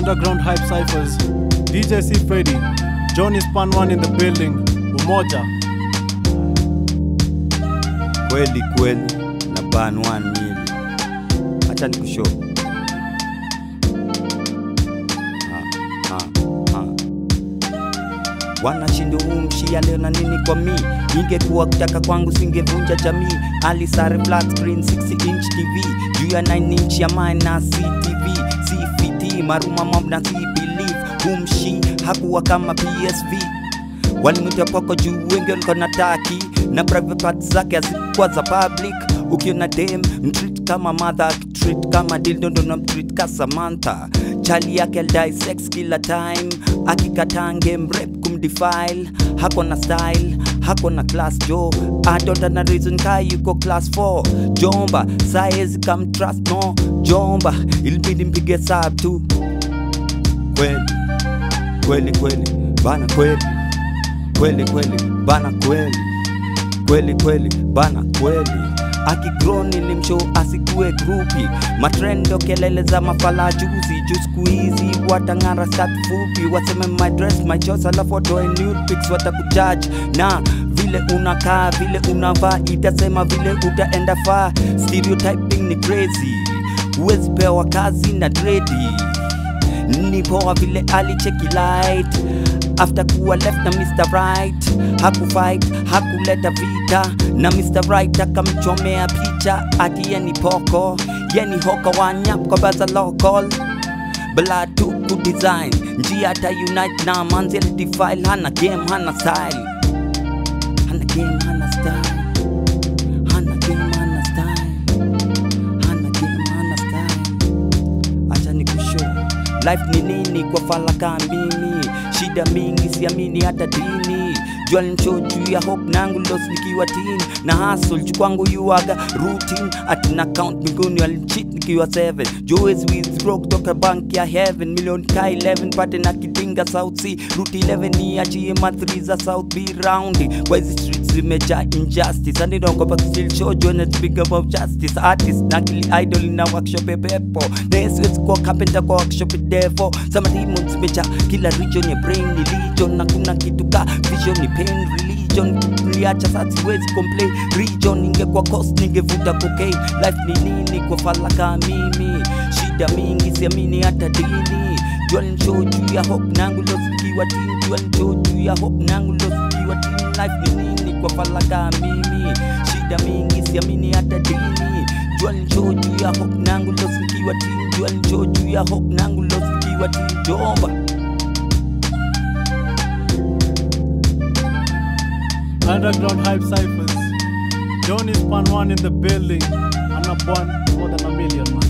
Underground Hype Cyphers, DJ C Freddy, Johnny Span One in the building, Umoja. kweli kweli na ban 1 mili hacha ni kusho wanashindo umshia leo na nini kwa mi ingekuwa kutaka kwangu singevunja jamii alisare flat screen 60 inch tv juu ya 9 inch ya mine na ctv cft maruma mob na si believe humshi hakuwa kama psv walimwita poko juu wengi walikuwa na taki na private parts zake hazikuwa za public ukiona dem mtreat kama mother akitreat kama dildo ndo namtreat ka Samantha chali yake alidai sex kila time akikatange mrep kumdefile hako na style hako na class jo adota na reason ka yuko class 4 jomba saezi kam trust no jomba ilibidi mpige sab tu kweli kweli kweli bana kweli kweli kweli bana kweli kweli kweli bana kweli akigro nilimshow asikue grupi matrendo kelele za mafala juzi juu siku hizi watang'ara skat fupi waseme my dress my choice alafu watoe nude pics watakujaji na vile unakaa vile unavaa itasema vile utaenda faa stereotyping ni crazy huwezi pewa kazi na dredi ni poa vile alicheki light after kuwa left na Mr. Right hakufight hakuleta vita na Mr. Right akamchomea picha ati ye ni poko ye ni hoko wanyap kwa baza local bla tu kudesign njia ata unite na manzi alidefile hana game hana style hana game hana style hana game hana style hana game hana style acha ni kushow life ni nini kwa falaka mimi shida mingi siamini hata dini jua nicho juu ya hope nangu los nikiwa tin na hustle juu kwangu yuaga routine atina count mbinguni walinchit nikiwa 7 joes withdraw kutoka bank ya heaven milioni ka 11 pate na kidinga south sea route 11 ni achie mathri za south b round kwa hizi streets zimejaa injustice anidongopa still show join speak about justice artist na kili idol na workshop pepo neswezi kwa carpenter kwa workshop defo sama demons zimejaa kila region ya brain ni legion na kuna kitu ka vision ni pain religion liacha sasa siwezi complain region ingekuwa cost ningevuta cocaine life ni nini kwa falaka mimi shida mingi siamini hata dini jua nisho juu ya hope nangu losikiwa tin jua nisho juu ya hope nangu losikiwa tin life ni nini kwa falaka mimi shida mingi siamini hata dini jua nisho juu ya hope nangu losikiwa tin jua nisho juu ya hope nangu losikiwa tin jomba Underground Hype Cyphers, Johnny Span One in the building. I'm not born more than a million, man.